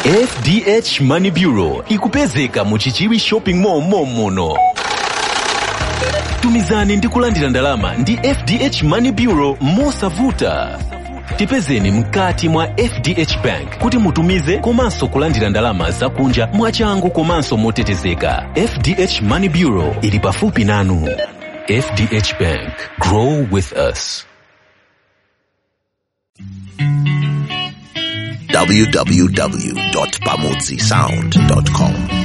fdh money bureau ikupezeka mu chichiwi shopping mall momuno tumizani ndi kulandira ndalama ndi fdh money bureau mosavuta tipezeni mkati mwa fdh bank kuti mutumize komanso kulandira ndalama zakunja mwachangu komanso motetezeka fdh money bureau ili pafupi nanu fdh bank grow with us www.pamutsisound.com